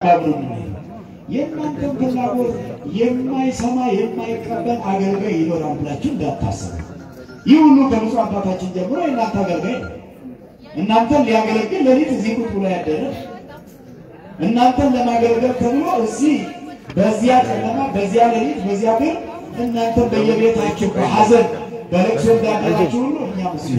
የእናንተን ፍላጎት የማይሰማ የማይቀበል አገልጋይ ይኖራል ብላችሁ እንዳታስቡ። ይህ ሁሉ ከብፁዕ አባታችን ጀምሮ የእናንተ አገልጋይ ነው። እናንተን ሊያገለግል ሌሊት እዚህ ቁጭ ብሎ ያደረ እናንተን ለማገልገል ተብሎ እዚህ በዚያ ጨለማ በዚያ ሌሊት በዚያ ግን እናንተን በየቤታችሁ በሐዘን በለቅሶ እንዳደራችሁ ሁሉ እኛም እሱ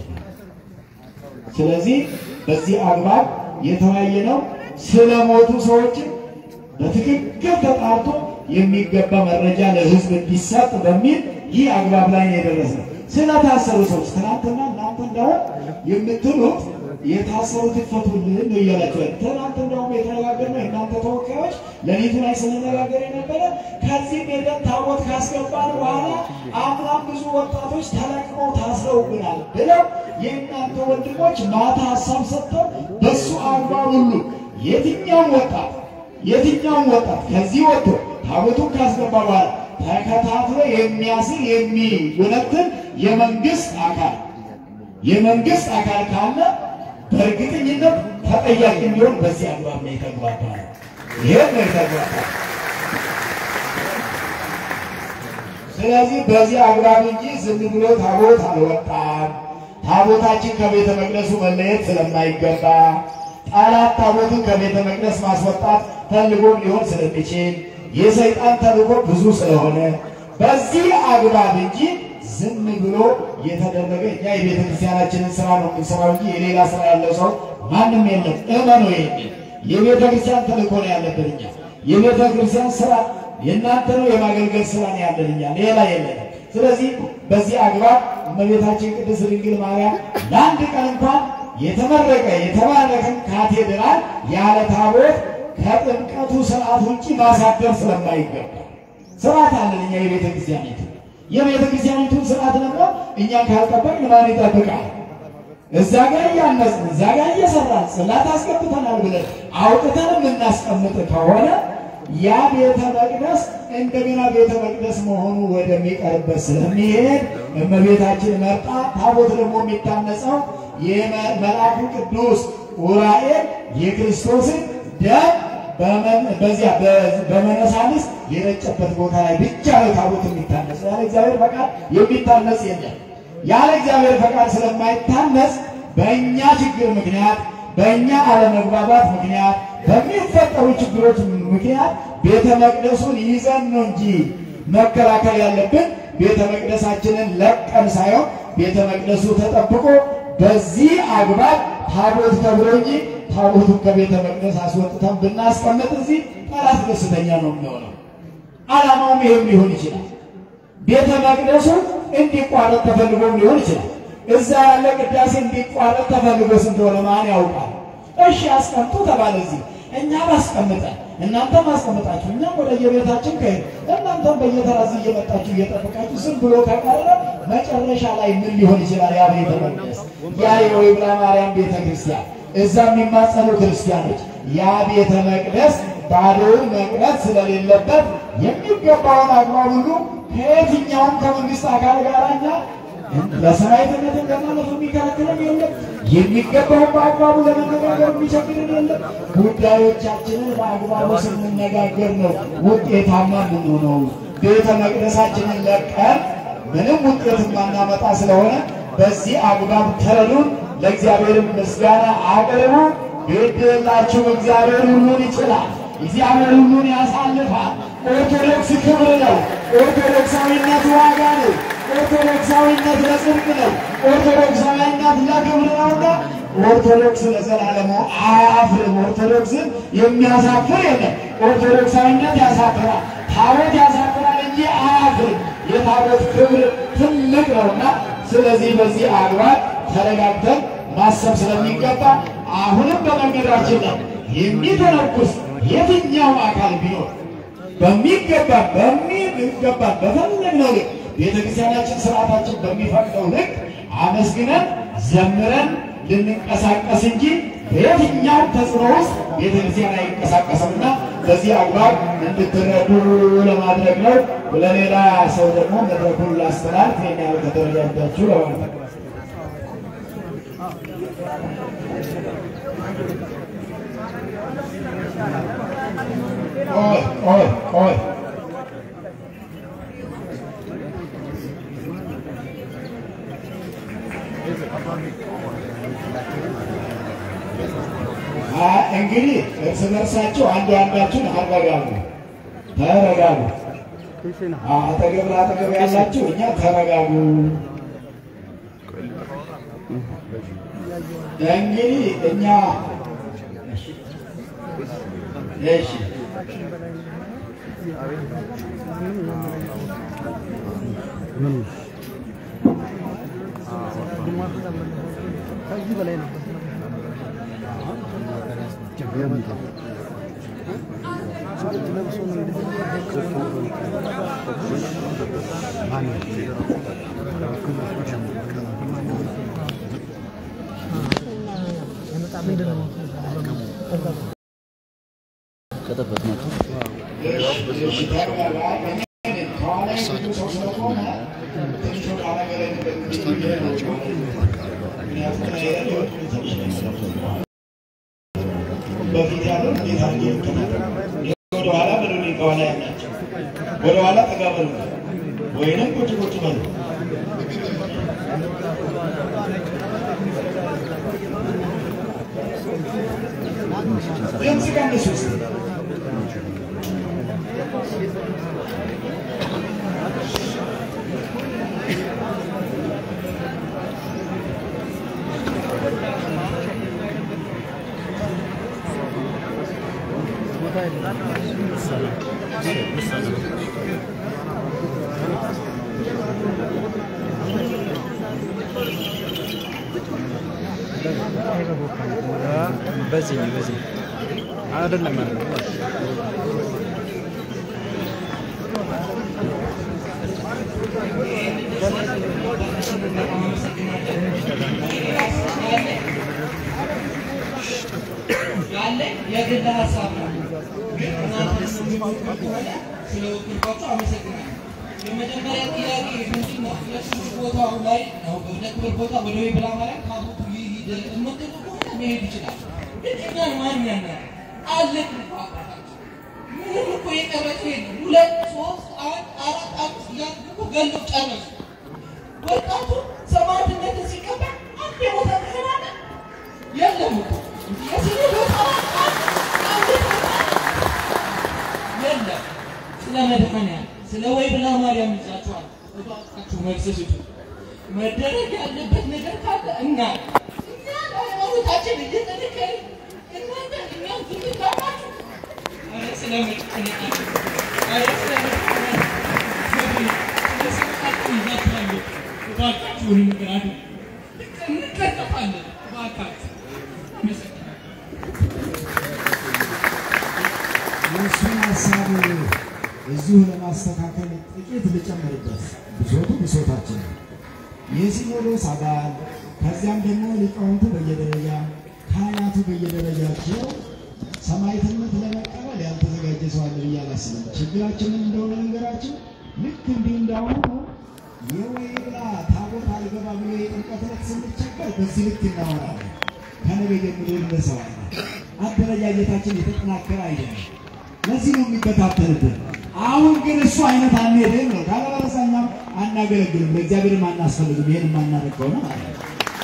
ስለዚህ በዚህ አግባብ የተወያየ ነው። ስለ ሞቱ ሰዎችን በትክክል ተጣርቶ የሚገባ መረጃ ለሕዝብ እንዲሰጥ በሚል ይህ አግባብ ላይ ነው የደረስነው። ስለታሰሩ ሰዎች ትናንትና እናንተ እንደውም የምትሉት የታሰሩት ይፈቱልን ነው እያላችሁ ያለ ትናንት እንደውም የተነጋገርነው የእናንተ ተወካዮች ሌሊቱ ላይ ስንነጋገር የነበረ ከዚህ ሄደን ታቦት ካስገባን በኋላ አምናም ብዙ ወጣቶች ተለቅመው ታስረውብናል ብለው የእናንተ ወንድሞች ማታ ሀሳብ ሰጥተው በሱ አግባብ ሁሉ የትኛውም ወጣት የትኛውም ወጣት ከዚህ ወጥቶ ታቦቱን ካስገባ በኋላ ተከታትሎ የሚያስር የሚወነትን የመንግስት አካል የመንግስት አካል ካለ በእርግጠኝነት ተጠያቂ እንዲሆን በዚህ አግባብ ነው የተግባባ ነው። ይሄን ነው የተግባባ። ስለዚህ በዚህ አግባብ እንጂ ዝም ብሎ ታቦት አልወጣም። ታቦታችን ከቤተ መቅደሱ መለየት ስለማይገባ ጠላት ታቦትን ከቤተ መቅደስ ማስወጣት ፈልጎም ሊሆን ስለሚችል የሰይጣን ተልእኮ ብዙ ስለሆነ በዚህ አግባብ እንጂ ዝም ብሎ የተደረገ እኛ የቤተ ክርስቲያናችንን ስራ ነው የምንሰራው እንጂ የሌላ ስራ ያለው ሰው ማንም የለም። እመኑ። የሚል የቤተ ክርስቲያን ተልእኮ ነው ያለብን እኛ። የቤተ ክርስቲያን ስራ የእናንተ ነው፣ የማገልገል ስራ ነው ያለን እኛ፣ ሌላ የለንም። ስለዚህ በዚህ አግባብ እመቤታችን ቅድስት ድንግል ማርያም ለአንድ ቀን እንኳን የተመረቀ የተባረከን ካቴድራል ያለ ታቦት ከጥምቀቱ ስርዓት ውጭ ማሳደር ስለማይገባ ስርዓት አለን እኛ የቤተ ክርስቲያኒቱ የቤተ ክርስቲያኒቱን ስርዓት ደግሞ እኛ ካልጠበቅን ማን ይጠብቃል? እዛ ጋር እያነጽን እዛ ጋር እየሰራን ጽላት አስገብተናል ብለን አውጥተን የምናስቀምጥ ከሆነ ያ ቤተ መቅደስ እንደገና ቤተ መቅደስ መሆኑ ወደሚቀርበት ስለሚሄድ እመቤታችን መርጣ ታቦት ደግሞ የሚታነጸው የመልአኩ ቅዱስ ዑራኤል የክርስቶስን ደም በዚያ በመነሳንስ የረጨበት ቦታ ላይ ብቻ ነው ታቦት የሚታነጽ። ያለ እግዚአብሔር ፈቃድ የሚታነጽ የለም። ያለ እግዚአብሔር ፈቃድ ስለማይታነጽ በእኛ ችግር ምክንያት በእኛ አለመግባባት ምክንያት በሚፈጠሩ ችግሮች ምክንያት ቤተ መቅደሱን ይዘን ነው እንጂ መከላከል ያለብን ቤተ መቅደሳችንን ለቀን ሳይሆን ቤተ መቅደሱ ተጠብቆ በዚህ አግባብ ታቦት ተብሎ እንጂ ታቦቱን ከቤተ መቅደስ አስወጥተን ብናስቀምጥ እዚህ ጠላት ደስተኛ ነው የሚሆነው። ዓላማውም ይህም ሊሆን ይችላል። ቤተ መቅደሱ እንዲቋረጥ ተፈልጎም ሊሆን ይችላል። እዛ ያለ ቅዳሴ እንዲቋረጥ ተፈልጎ እንደሆነ ማን ያውቃል? እሺ አስቀምጡ ተባለ እዚህ እኛ ባስቀምጠን እናንተም አስቀምጣችሁ እኛም ወደ የቤታችን ከሄድ እናንተም በየተራ እዚህ እየመጣችሁ እየጠበቃችሁ ዝም ብሎ ከቀረ መጨረሻ ላይ ምን ሊሆን ይችላል? ያ ቤተ መቅደስ ያ የወይብላ ማርያም ቤተ ክርስቲያን እዛ የሚማጸኑ ክርስቲያኖች ያ ቤተ መቅደስ ባዶውን መቅደስ ስለሌለበት የሚገባውን አግባብ ሁሉ ከየትኛውም ከመንግስት አካል ጋር እኛ ለሰራዊትነት ለማለት የሚከለክለን የለም። የሚገባውን በአግባቡ ለመነጋገር የሚቸግርን የለም። ጉዳዮቻችንን በአግባቡ ስንነጋገር ነው ውጤታማ የምንሆነው። ቤተ መቅደሳችንን ለቀን ምንም ውጤት የማናመጣ ስለሆነ በዚህ አግባብ ተረዱን። ለእግዚአብሔር ምስጋና አቅርቡ። ግድላችሁ እግዚአብሔር ሁሉን ይችላል። እግዚአብሔር ሁሉን ያሳልፋል። ኦርቶዶክስ ክብር ነው። ኦርቶዶክሳዊነት ዋጋ ነው። ኦርቶዶክሳዊነት ለጽድቅ ነው። ኦርቶዶክሳዊነት ለክብር ነውና ኦርቶዶክስ ለዘላለሙ አያፍርም። ኦርቶዶክስን የሚያሳፍር የለም። ኦርቶዶክሳዊነት ያሳፍራል። ታቦት ያሳፍራል እንጂ አያፍርም። የታቦት ክብር ትልቅ ነውና ስለዚህ በዚህ አግባብ ተረጋግተን ማሰብ ስለሚገባ አሁንም በመንገዳችን ላይ የሚተነኩስ የትኛውም አካል ቢኖር በሚገባ በሚገባ በፈለግነው ልክ ቤተክርስቲያናችን ስርዓታችን በሚፈቅደው ልክ አመስግነን ዘምረን ልንንቀሳቀስ እንጂ በየትኛውም ተጽዕኖ ውስጥ ቤተክርስቲያን አይንቀሳቀስምና በዚህ አግባብ እንድትረዱ ለማድረግ ነው። ለሌላ ሰው ደግሞ መድረኩን ላስተላልፍ ይህን ያህል ከተረዳዳችሁ ለማለት ነው። Thank you. ቆይ ቆይ ቆይ አ- እንግዲህ እርስ በርሳችሁ አንዱ አንዳችሁን አረጋጉ፣ ተረጋጉ። አ- አጠገብ ለአጠገብ ያላችሁ እኛ ተረጋጉ። እንግዲህ እኛ እሺ ከዚህ በላይ ነበር። ለብሶ ነው ምንድን ነው ከጠበት መጡ እሺ ተረጋጋ። እኔ ከኋላ ብዙ ሰው ስለቆመ ትንሽ ወደ ኋላ ገለል ብዬ ነው። ምክንያቱም እኔ ሊወጡ ትንሽ ነው። በፊት ያለው እንዴት አድርጌ ልከታተል? ወደ ኋላ በሉ፣ ከኋላ ያላቸው ወደ ኋላ ጠጋ በሉ፣ ወይንም ቁጭ ቁጭ በሉ። ድምፅ ቀንሱ እስኪ። ቦታ የለም። በዚህ በዚህ አይደለም ማለት ነው። ያለኝ የግል ሀሳብ ነው። ግን እናንተ የምትፈልጉ ከሆነ ስለ ወክልኳቸው አመሰግናለሁ። የመጀመሪያ ጥያቄ ምንድን ነው? የክብር ቦታው ላይ ነው። ወደ ክብር ቦታ ወደ ወይ ብላ ማለት ታቦቱ ይሂድ የምትሉ ከሆነ መሄድ ይችላል። ግን እኛን ማን ያናል? አለን እኮ አባታችን። ምንም እኮ የቀረችው የለም። ሁለት ሶስት አንድ አራት አምስት እያሉ እኮ ገለው ጨረሱ። ወጣቱ ሰማዕትነትን ሲቀበል አንድ የቦታ ተሰናለ የለም እኮ የስኔ ቦታ አንድ ቦታ የለም። ስለ መድኃኒዓለም ስለ ወይ ብላ ማርያም ይዛችኋል። እባካችሁ መልስ ስጡ። መደረግ ያለበት ነገር ካለ እና እኛ ሃይማኖታችን እየጠነከርን እናንተ እኛም ዝም ካላችሁ ኧረ ስለ መድኃኒዓለም ኧረ ስለ መድኃኒዓለም ስለ ስልጣችሁ ይዛችኋል። እባካችሁን ነገር አድርጉ። እንቀጠፋለን። እባካችሁ አመሰግናለሁ። የእሱን ሀሳብ እዚሁ ለማስተካከል ጥቂት ልጨምርበት። ብሶቱ ብሶታችን ነው። የሲኖዶስ አባል ከዚያም ደግሞ ሊቃውንቱ በየደረጃ ካህናቱ በየደረጃቸው ሰማዕትነት ለመቀበል ያልተዘጋጀ ሰው አለ ብዬ አላስብም። ችግራችንን እንደሆነ ነገራችን ልክ እንዲህ እንዳሁኑ የወይብላ ታቦት አልገባ ብሎ የጥምቀት ዕለት ስንቸገር በዚህ ልክ እናወራለን። ከነገ ጀምሮ እንደሰዋለን። አደረጃጀታችን የተጠናከረ አይደለም። ለዚህ ነው የሚበታተንብን። አሁን ግን እሱ አይነት አንሄድም ነው። ካለበለዚያ እኛም አናገለግልም፣ ለእግዚአብሔርም አናስፈልግም። ይሄን የማናደርግ ከሆነ ማለት ነው።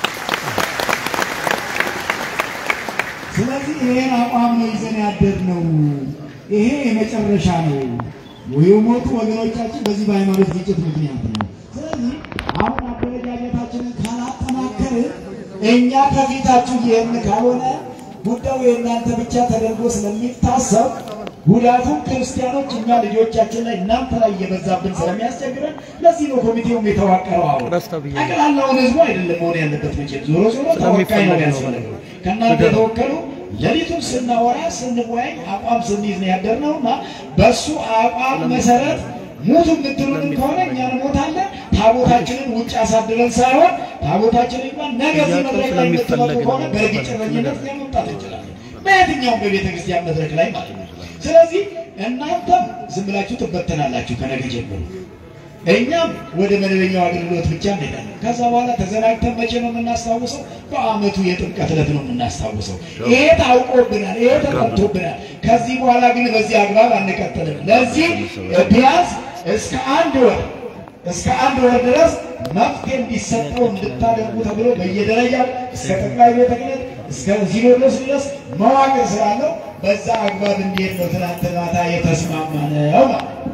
ስለዚህ ይሄን አቋም ነው ይዘን ያደርነው። ይሄ የመጨረሻ ነው። የሞቱ ወገኖቻችን በዚህ በሃይማኖት ግጭት ምክንያት ነው። ስለዚህ አሁን አደረጃጀታችንን ካላጠናከርን እኛ ከፊታችሁ ይህን ካልሆነ ጉዳዩ የእናንተ ብቻ ተደርጎ ስለሚታሰብ ጉዳቱን ክርስቲያኖች እኛ ልጆቻችን ላይ እናንተ ላይ እየበዛብን ስለሚያስቸግረን ለዚህ ነው ኮሚቴውም የተዋቀረው። አሁን በስተው ብዬ ነው። ጠቅላላውን ህዝቡ አይደለም መሆን ያለበት መቼም ዞሮ ዞሮ ተወካይ ነው ያስፈልገው። ከእናንተ የተወከሉ ሌሊቱን ስናወራ ስንወያይ አቋም ስንይዝ ነው ያደርነው እና በእሱ አቋም መሰረት ሙቱ የምትሉንም ከሆነ እኛ እንሞታለን። ታቦታችንን ውጭ አሳድረን ሳይሆን ታቦታችንን እንኳን ነገ እዚህ መድረክ ላይ የምትመጡ ከሆነ በእርግጠኝነት እኛ መምጣት እንችላለን። በየትኛውም በቤተ ክርስቲያን መድረክ ላይ ማለት ነው። ስለዚህ እናንተም ዝም ብላችሁ ትበተናላችሁ ከነገ ጀምሮ። እኛም ወደ መደበኛው አገልግሎት ብቻ እንሄዳለን። ከዛ በኋላ ተዘናግተን መቼ ነው የምናስታውሰው? በዓመቱ የጥምቀት ዕለት ነው የምናስታውሰው። ይሄ ታውቆብናል፣ ይሄ ተቀምቶብናል። ከዚህ በኋላ ግን በዚህ አግባብ አንቀጥልም። ለዚህ ቢያንስ እስከ አንድ ወር እስከ አንድ ወር ድረስ መፍትሄ እንዲሰጠው እንድታደርጉ ተብሎ በየደረጃው እስከ ጠቅላይ ቤተ ክህነት እስከ ሲኖዶስ ድረስ መዋቅር ስላለው በዛ አግባብ እንዲሄድ ነው ትናንት ማታ የተስማማ ነው ማለት ነው።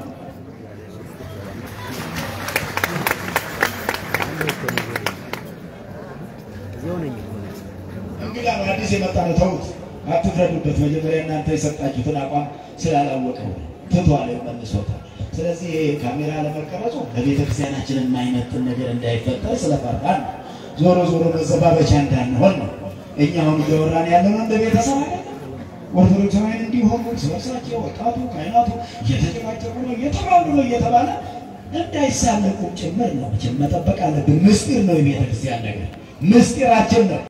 እንግዳ ነው፣ አዲስ የመጣ ነው። ተውት፣ አትፍረዱበት። መጀመሪያ እናንተ የሰጣችሁትን አቋም ስላላወቀው ትቷል፣ መልሶታል። ስለዚህ ይሄ ካሜራ ለመቀረጹ ለቤተ ክርስቲያናችን የማይመጥን ነገር እንዳይፈጠር ስለፈራን ነው። ዞሮ ዞሮ መዘባበቻ እንዳንሆን ነው። እኛ አሁን እያወራን ያለነው እንደ ቤተሰብ አይደለም። ኦርቶዶክሳውያን እንዲሆኑ እርስ በርሳቸው ወጣቱ ካህናቱ እየተጨቃጨቁ ነው እየተባሉ ነው እየተባለ እንዳይሳለቁ ጭምር ነው። መቼም መጠበቅ አለብን። ምስጢር ነው የቤተ ክርስቲያን ነገር ምስጢራችን ነው።